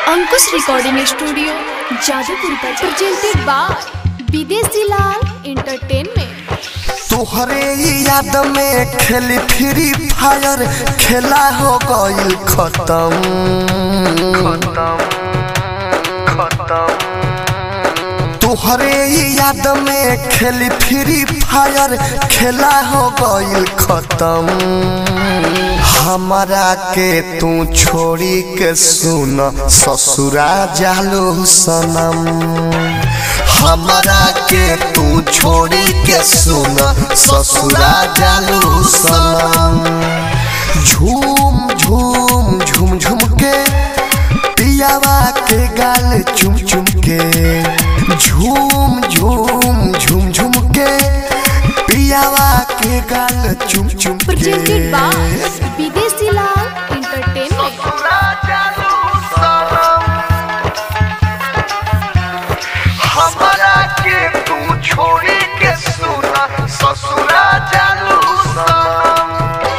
Ankush recording studio Jadupur presented by Videshi Lal entertainment तोहरे याद में खेली फ्री फायर खेला हो गईल खत्म तोहरे याद में खेली फ्री फायर खेला हो गईल खत्म हमारा के तू छोड़ी के सुन ससुरा जालू सनम हमारा के तू छोड़ी के सुन ससुरा जालू सनम झूम झूम झूम झूम के पियावा के गाल चुम चुम के झूम झूम झूम झूम के पियावा के गाल चुम चुम प्रेजेंटेड बाय के विदेशी लाल एंटरटेनमेंट हमारा के तू छोड़ी के सुना ससुरा जालू सनम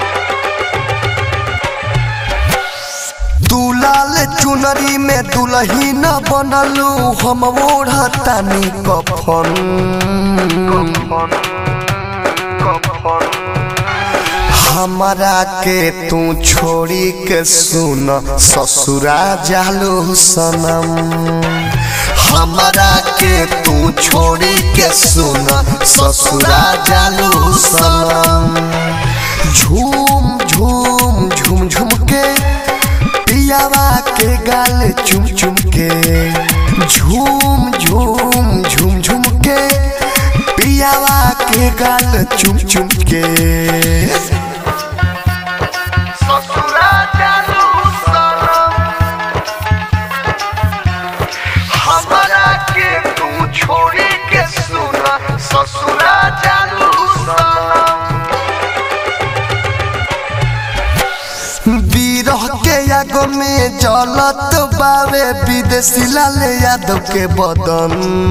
तू लाल चुनरी में दुलही न बनलू हम ओढ़तानी कफन हमारा के तू छोड़ी के सुन ससुरा जालू सनम हमारा के तू छोड़ी के सुन ससुरा जालू सनम झूम झूम झूम झूम के पियावा के गाल चुम चुम के झूम झूम झूम झूम के पियावा के गाल चुम चुम के ससुरा जालू सनम हमारा के तू छोड़ी के सुना ससुरा जालू सनम बीरह के आगो में जलत बावे विदेशी लाल यादव के बदन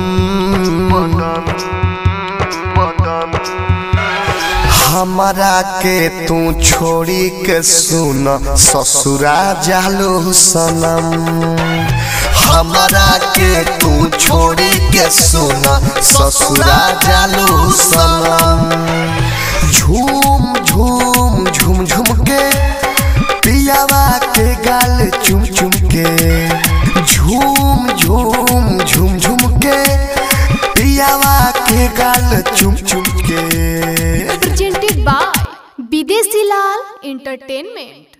हमारा के तू छोड़ी के सुन ससुरा जालू सनम हमारा के तू छोड़ी के सुन ससुरा जालू सनम झूम झूम झूम झूम के पियावा के गाल चुम चुम के झूम झूम झूम झूम के पियावा के गाल चुम चुम के presented by Videshi Lal entertainment